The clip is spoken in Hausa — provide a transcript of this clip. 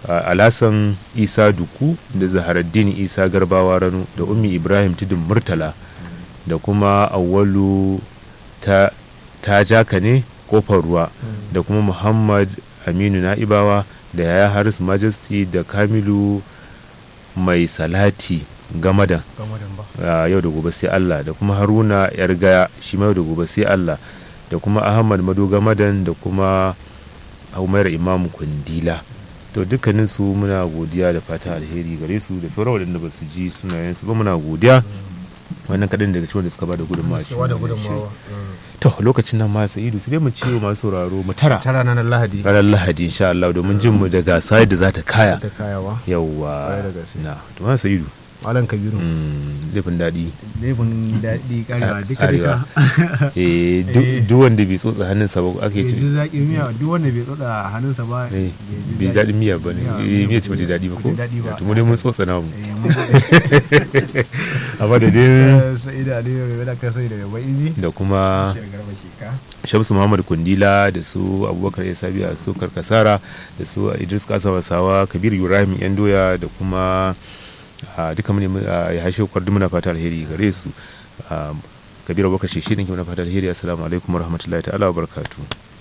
alasan isa duku da zaharaddin isa garbawa rano da ummi ibrahim tudun murtala da kuma awwalu ta ta jaka ne kofar ruwa da kuma muhammad aminu na'ibawa da yaya haris majesty da kamilu mai salati gamadan yau da gobe sai allah da kuma haruna yar gaya shi ma yau da gobe sai allah da kuma ahmad mado gamadan da kuma umair imamu kundila to dukkanin su muna godiya da fatan alheri gare su da sauran waɗanda ba su ji sunayensu ba muna godiya wannan kaɗan daga cikin da suka ba da gudunmawa to lokacin nan ma sa'idu sai dai mu ce masu sauraro mu tara tara na lahadi ranar lahadi insha Allah domin jin mu daga sai da za ta kaya ta kayawa yawwa Kwarai da gaske. na to ma sa'idu malam kabiru mm, laifin daɗi laifin daɗi karewa duka Karewa. duka eh duk- Eh. duk wanda bai tsotsa hannunsa ba ake bai ce ji zaƙin miya duk wanda bai tsotsa hannunsa ba eh, ji bai daɗin miya ba ne eh, miya ce ba ta daɗi ba ko Bata daɗi ba. to mu dai mun tsotsa namu Eh, mun gode. amma da dai Eh, sai da aliyu mai da sai da bai izi da kuma Shi garba sheka shamsu muhammad kundila da su abubakar ya sabiya su karkasara da su idris kasa wasawa kabir ibrahim yan doya da kuma a duka mune ya hashe kwardu muna fata alheri gare su kabir abubakar shi ne ke muna fata alheri assalamu alaikum warahmatullahi ta'ala wa barakatuh